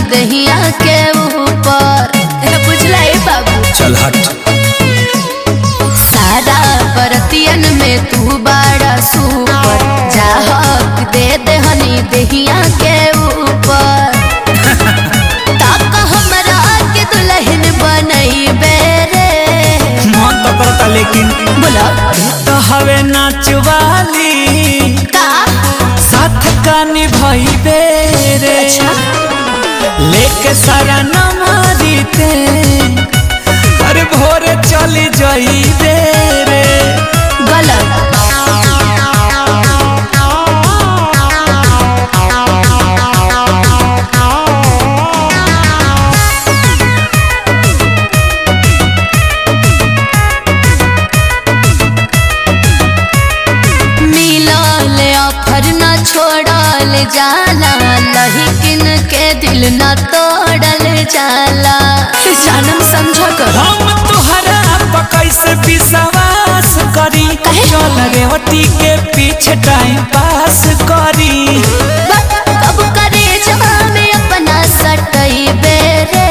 दहिया के ऊपर बुझला ए बाबू चल हट सारा बरतियन में तू बड़ा सुपर जा हक दे दहनी दहिया के ऊपर ताका हमरा के दुल्हन बनई बेरे मन तो करता लेकिन बोला तो हवे नाचवाली का साथ का निभाई बेरे अच्छा लेके सारा नमारी ते अरे भोरे चली जाई बेरे गलत मिलल ऑफर न छोड़ल जाला लहिकिन के दिल न तोड़ल जाला जानम समझ कर हम तुहरा पकई से विश्वास करी काहे? चल रेवती के पीछे टाइम पास करी कब करे जब में अपना सटई बेरे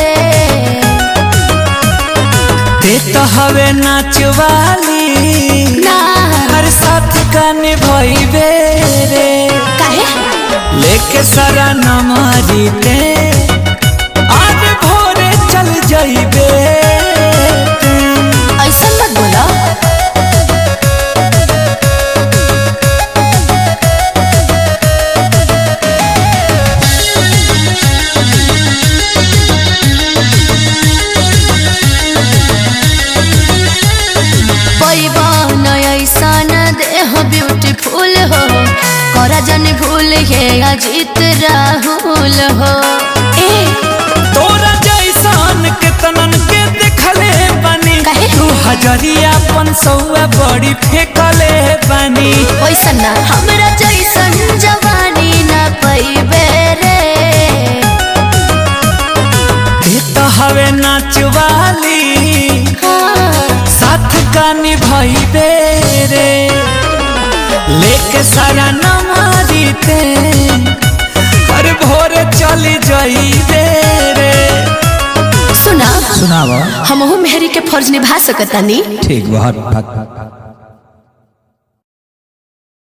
ते तो हवे नाचवाली ना हर साथ का निभाई बेरे काहे लेके सारा नमारी ते आज भोरे चल जाइबे ऐसा मत बोला पैबन ऐसा न देह ब्यूटीफुल हो करा जन भूल हे अजीत राहुल हो ए तोरा जैसन के तनन के देखले बानी काहे? तू हजरिया पन सौआ बड़ी फेंकले बानी वैसा ना हमरा जैसन जवानी न पैबे रे ते तो हवे नाचवाली हाँ, साथ का निभाई बेरे लेके सारा नमारी ते पर भोरे चली जाई बेरे सुना सुनावा हमहू मेहरी के फर्ज निभा सकतानी ठीक बहुत